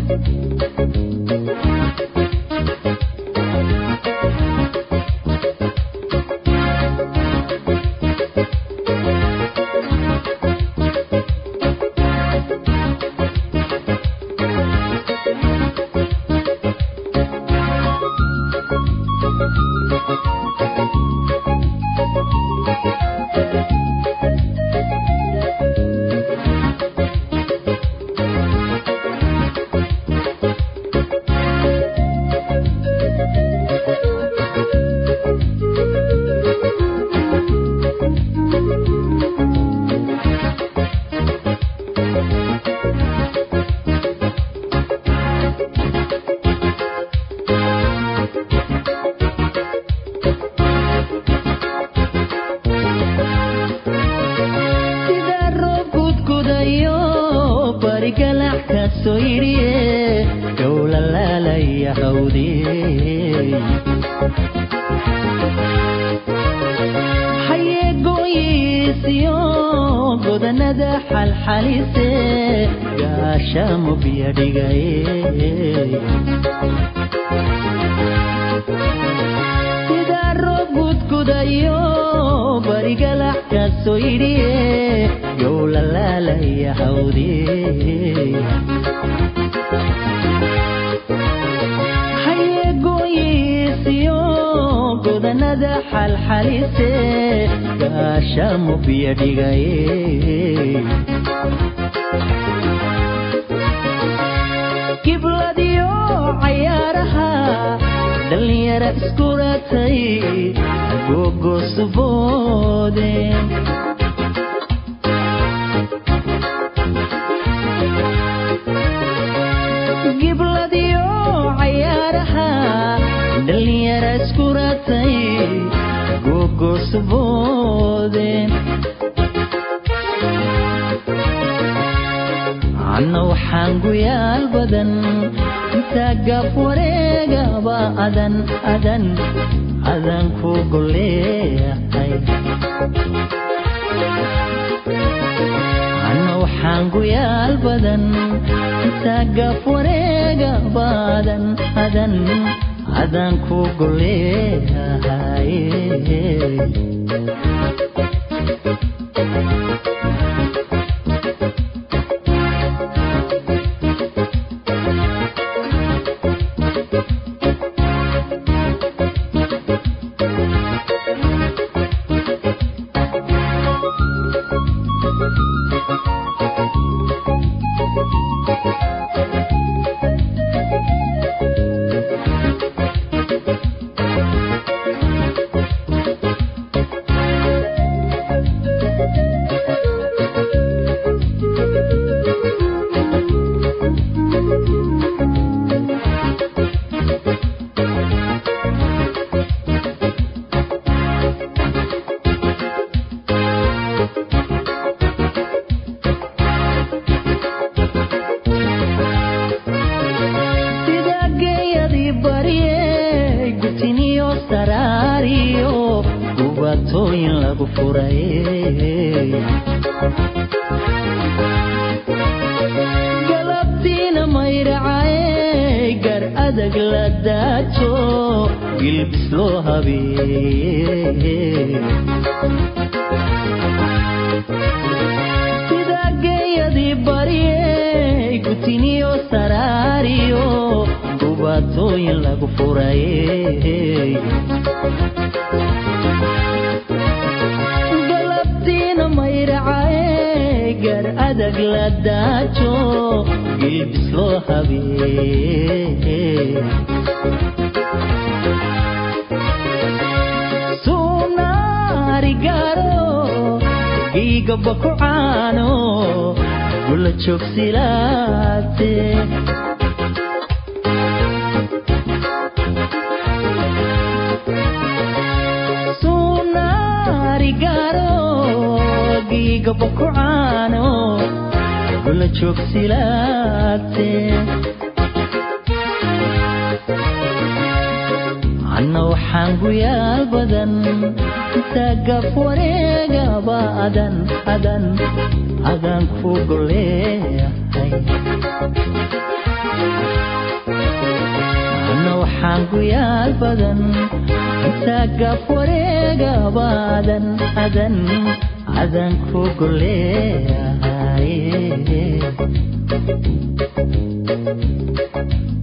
sida roob gudgudayo barigalax ka soo yidhiye gowlalaalaya hawdee hayeegooyiisiyo godanada xalxalise gaashaamo biyo dhigaye sida roob gudgudayo barigalax ka soo yidhiye gowlalaalaya hawdee hayeegooyiisiyo godanada xalxalise gaashaamo biyo dhigaye gibladiyo cayaaraha dhallinyara iskuratay gogosuboode gibladiyo cayaaraha dhallinyara iskuratay gogosuboode anna waxaan guyaal badan intaa gaaf wareegaba adan adan adan ku goleeyahay anna waxaan guyaal badan intaa gaaf wareegaba adan adan adan ku goleeyahay sida geeyadii barye gutiniyo saraariyo gubatooyin lagu furay galabtiina maydhacaye gar adag la daajo gilbis loo habeeye sida geeyadii barye gutiniyo saraariyo gubatooyin lagu furay galabtiina maydhacaye gar adag la daajo gilbis loo habeeye sunaarigaro giigaba ku caano gula joogsilaate sunaarigaro giigaba ku caano gula joogsilaate anna waxaan guyaal badan intaa gaf wareegaba adan adan adan ku goleeyahay ana waxaan guyaal badan intaa gaf wareegabaadan adan adan ku goleeyahay